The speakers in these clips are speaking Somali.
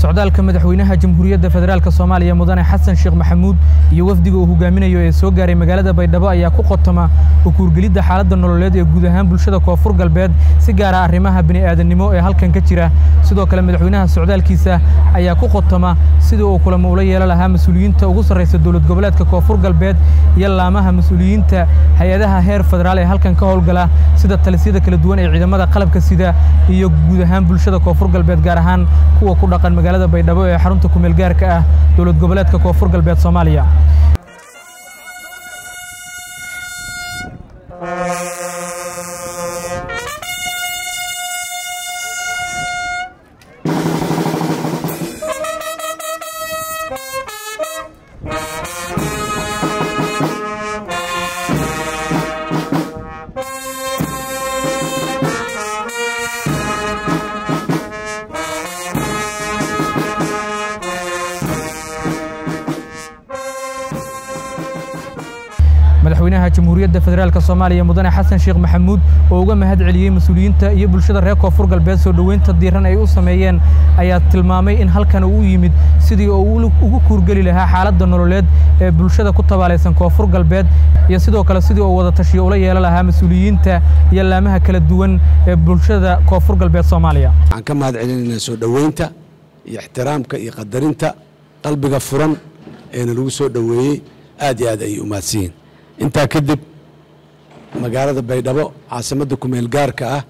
socdaalka madaxweynaha jamhuuriyadda federaalk soomaaliya mudane xasan sheekh maxamuud iyo wafdiga uu hogaaminayo ee soo gaaray magaalada baydhabo ayaa ku qotoma ukuurgelidda xaaladda nololeed ee guud ahaan bulshada koonfur galbeed si gaara arrimaha bini'aadannimo ee halkan ka jira sidoo kale madaxweynaha socdaalkiisa ayaa ku qotoma sidii uu kulamo ula yeelan lahaa mas-uuliyiinta ugu sarraysa dowlad goboleedka koonfur galbeed iyo laamaha mas-uuliyiinta hay-adaha heer federaal ee halkan ka howlgala sida talisyada kala duwan ee ciidamada qalabka sida iyo guud ahaan bulshada koonfur galbeed gaar ahaan kuwa ku dhaqan magaalada baydhabo ee xarunta kumeel gaarka ah dowlad goboleedka koonfur galbeed soomaaliya madaxweynaha jamhuuriyadda federaalk soomaaliya mudane xasan sheekh maxamuud oo uga mahad celiyey mas-uuliyiinta iyo bulshada reer koonfur galbeed soo dhoweynta diiran ay u sameeyeen ayaa tilmaamay in halkan uu yimid sidii uu ugu kuurgeli lahaa xaaladda nololeed ee bulshada ku tabaalaysan koonfur galbeed iyo sidoo kale sidii uu wada tashiyo ula yeelan lahaa mas-uuliyiinta iyo laamaha kala duwan ee bulshada koonfur galbeed soomaaliya waxaan ka mahad celinaynaa soo dhoweynta iyo ixtiraamka iyo qadarinta qalbiga furan eena lagu soo dhoweeyey aad iyo aad ayay u mahadsiyiin intaa kadib magaalada baydhabo caasimadda kumeel gaarka ah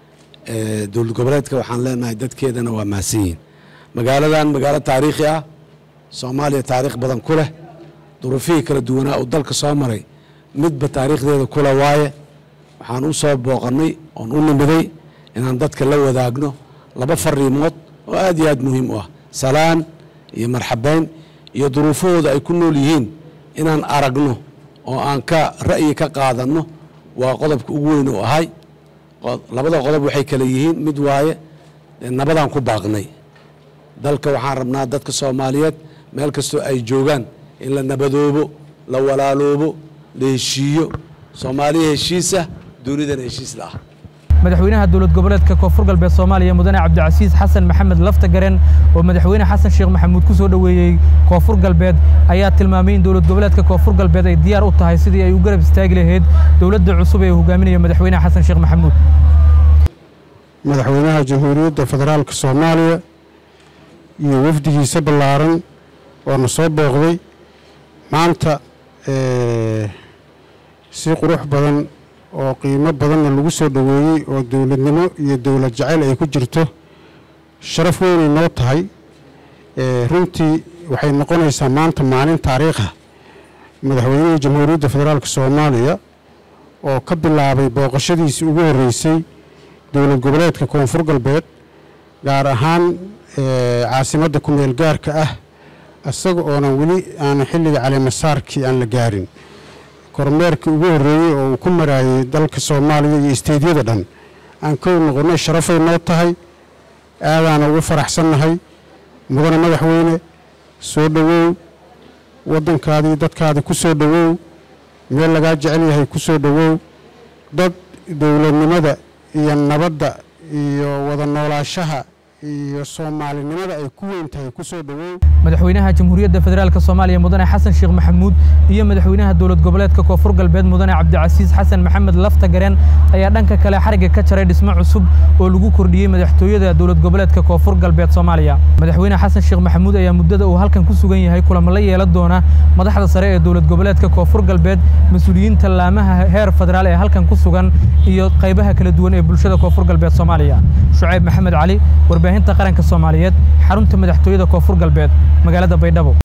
ee dowlad goboleedka waxaan leenahay dadkeedana waa mahadsan yihiin magaaladan magaalo taariikhi ah soomaaliya taariikh badan ku leh duruufihii kala duwanaa uu dalka soo maray midba taariikhdeeda kula waaye waxaan u soo booqannay oon u nimiday inaan dadka la wadaagno laba fariimood oo aad iyo aad muhiim u ah salaan iyo marxabayn iyo duruufahooda ay ku nool yihiin inaan aragno oo aan ka ra'yi ka qaadanno waa qodobka ugu weyn u ahay labada qodob waxay kale yihiin mid waaye nabadaan ku baaqnay dalka waxaan rabnaa dadka soomaaliyeed meel kastoo ay joogaan in la nabadoobo la walaaloobo la heshiiyo soomaaliya heshiisa dunidana heshiis la ah madaxweynaha dowlad goboleedka koonfur galbeed soomaaliya mudane cabdicasiis xasan maxamed lafta garen oo madaxweyne xasan sheekh maxamuud ku soo dhoweeyey koonfur galbeed ayaa tilmaamay in dowlad goboleedka koonfur galbeed ay diyaar u tahay sidii ay u garab istaagi lahayd dowladda cusub ee hogaaminaya madaxweyne xasan sheekh maxamuud madaxweynaha jamhuuriyadda federaalka soomaaliya iyo wafdigiisa ballaaran oo na soo booqday maanta si qurux badan oo qiimo badanna lagu soo dhoweeyey oo dowladnimo iyo dowlad jacayl ay ku jirto sharaf weynay noo tahay runtii waxay noqonaysaa maanta maalin taariikha madaxweynihii jamhuuriyadda federaalk soomaaliya oo ka bilaabay booqashadiisii ugu horreysay dowlad goboleedka koonfur galbeed gaar ahaan caasimadda kumeel gaarka ah isaga oonan weli aanan xilliga caleemasaarkii aan la gaarin kormeerkii ugu horreeyey oo uu ku maraayey dalka soomaaliya iyo isteedyada dhan aan kow noqonnay sharafay noo tahay aadaana ugu faraxsannahay mudane madaxweyne soo dhowow waddankaadii dadkaadii ku soo dhowow meel lagaa jecel yahay ku soo dhowow dad dowladnimada iyo nabadda iyo wada noolaashaha iyo soomaalinimada ay ku weyn tahay ku soo dhowow madaxweynaha jamhuuriyadda federaalk soomaaliya mudane xasan sheekh maxamuud iyo madaxweynaha dowlad goboleedka koonfur galbeed mudane cabdicasiis xasan maxamed lafta garen ayaa dhanka kale xarigga ka jaray dhismo cusub oo lagu kordhiyey madaxtooyada dowlad goboleedka koonfur galbeed soomaaliya madaxweyne xasan sheekh maxamuud ayaa muddada uu halkan ku sugan yahay kulamo la yeelan doona madaxda sare ee dowlad goboleedka koonfur galbeed mas-uuliyiinta laamaha heer federaal ee halkan ku sugan iyo qaybaha kala duwan ee bulshada koonfur galbeed soomaaliya shucayb maxamed cali warbaahinta qaranka soomaaliyeed xarunta madaxtooyada koonfur galbeed magaalada baydhabo